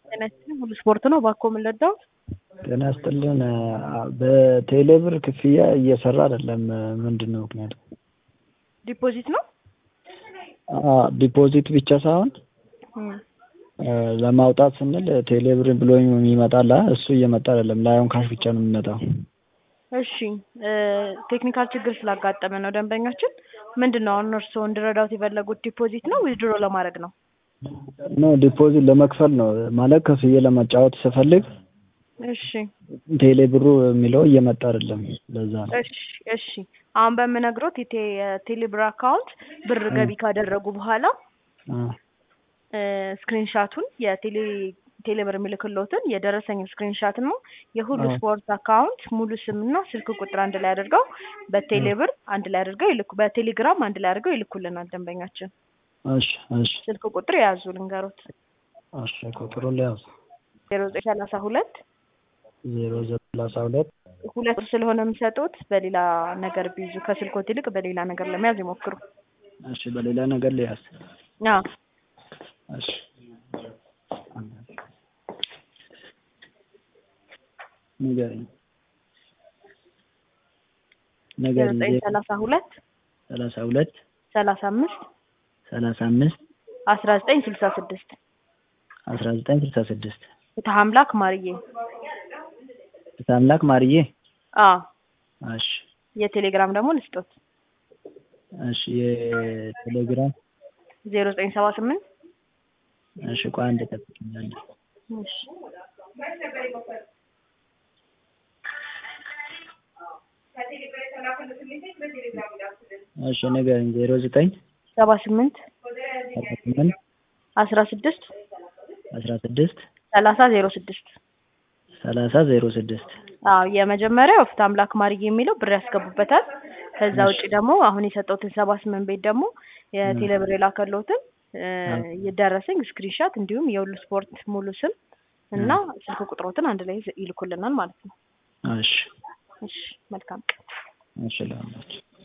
ጤና ይስጥልኝ ሁሉ ስፖርት ነው። እባክዎ ምን ልርዳዎት? ጤና ይስጥልን በቴሌብር ክፍያ እየሰራ አይደለም ምንድን ነው ምክንያቱ? ዲፖዚት ነው? ዲፖዚት ብቻ ሳይሆን ለማውጣት ስንል ቴሌብር ብሎ ይመጣል እሱ እየመጣ አይደለም ላይሆን ካሽ ብቻ ነው የሚመጣው። እሺ ቴክኒካል ችግር ስላጋጠመ ነው ደንበኛችን። ምንድን ነው አሁን እርስዎ እንድረዳዎት የፈለጉት ዲፖዚት ነው ዊዝድሮ ለማድረግ ነው? ኖ ዲፖዚት ለመክፈል ነው ማለት ከፍዬ ለመጫወት ስፈልግ እሺ ቴሌ ብሩ የሚለው እየመጣ አይደለም ለዛ ነው። እሺ እሺ አሁን በምነግሮት የቴ- የቴሌብር አካውንት ብር ገቢ ካደረጉ በኋላ ስክሪንሻቱን የቴሌ ቴሌብር የሚልክሎትን የደረሰኝ ስክሪንሻት ነው የሁሉ ስፖርት አካውንት ሙሉ ስምና ስልክ ቁጥር አንድ ላይ አድርገው በቴሌብር አንድ ላይ አድርገው ይልኩ በቴሌግራም አንድ ላይ አድርገው ይልኩልናል ደንበኛችን። እሺ እሺ ስልክ ቁጥር የያዙ ልንገሮት እሺ ቁጥሩን ሊያዝ ዜሮ ዘጠኝ ሰላሳ ሁለት ዜሮ ሰላሳ ሁለት ሁለት ስለሆነ የሚሰጡት በሌላ ነገር ቢይዙ ከስልኮት ይልቅ በሌላ ነገር ለመያዝ ይሞክሩ። እሺ በሌላ ነገር ሊያዝ አዎ እሺ ንገረኝ ዜሮ ንገረኝ ዘጠኝ ሰላሳ ሁለት ሰላሳ ሁለት ሰላሳ አምስት ሰላሳ አምስት አስራ ዘጠኝ ስልሳ ስድስት አስራ ዘጠኝ ስልሳ ስድስት ፍትሐ አምላክ ማርዬ። ፍትሐ አምላክ ማርዬ አዎ እሺ የቴሌግራም ደግሞ ልስጦት እሺ የቴሌግራም ዜሮ ዘጠኝ ሰባ ስምንት እሺ ቆይ አንድ ጠብቂኝ አንዴ እሺ እሺ ንገረኝ ዜሮ ዘጠኝ ሰባ ስምንት አርባ ስምንት አስራ ስድስት አስራ ስድስት ሰላሳ ዜሮ ስድስት ሰላሳ ዜሮ ስድስት አዎ የመጀመሪያው ፍትሐ አምላክ ማርዬ የሚለው ብር ያስገቡበታል። ከዛ ውጭ ደግሞ አሁን የሰጠሁትን ሰባ ስምንት ቤት ደግሞ የቴሌብር የላከልዎትን የደረሰኝ ስክሪንሻት እንዲሁም የሁሉ ስፖርት ሙሉ ስም እና ስልክ ቁጥሮትን አንድ ላይ ይልኩልናል ማለት ነው። እሺ እሺ መልካም ቀን። እሺ ላላችሁ